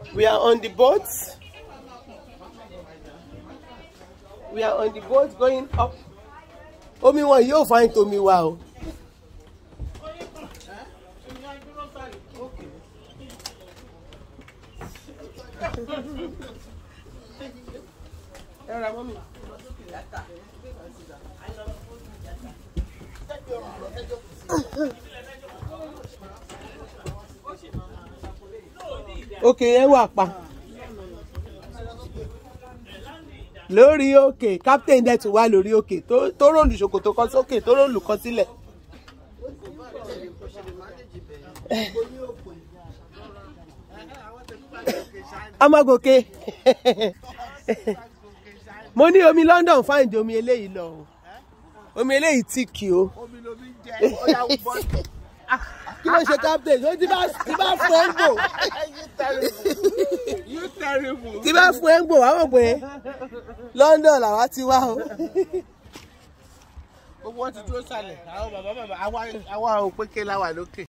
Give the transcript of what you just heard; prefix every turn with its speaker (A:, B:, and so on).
A: We are on the boat. We are on the boat going up. Omi wọn yóò find tomi wa o. Ẹ ra mọ́mì. òkè yẹn wà pa lórí òkè captain dẹ̀ tún wà lórí òkè tó tó ròlù ṣòkòtò kan sókè tó ròlù kan sílẹ̀. amagoke mo ní omi London fáìn ju omi eléyìí lọ o omi eléyìí tíìkì o
B: omi lomi jẹ ó yà wú bọ́.
A: kí ló ṣe captain ó ti bá ti bá fún ẹ ń gbò
B: you terrible you terrible.
A: tí bá fún ẹ ń gbò wá mọ̀ pé London làwa ti wá o.
B: gbogbo wọn ti dúró sálẹ̀ àwọn bàbá bàbá àwa àwa ò pé ké láwà lókè.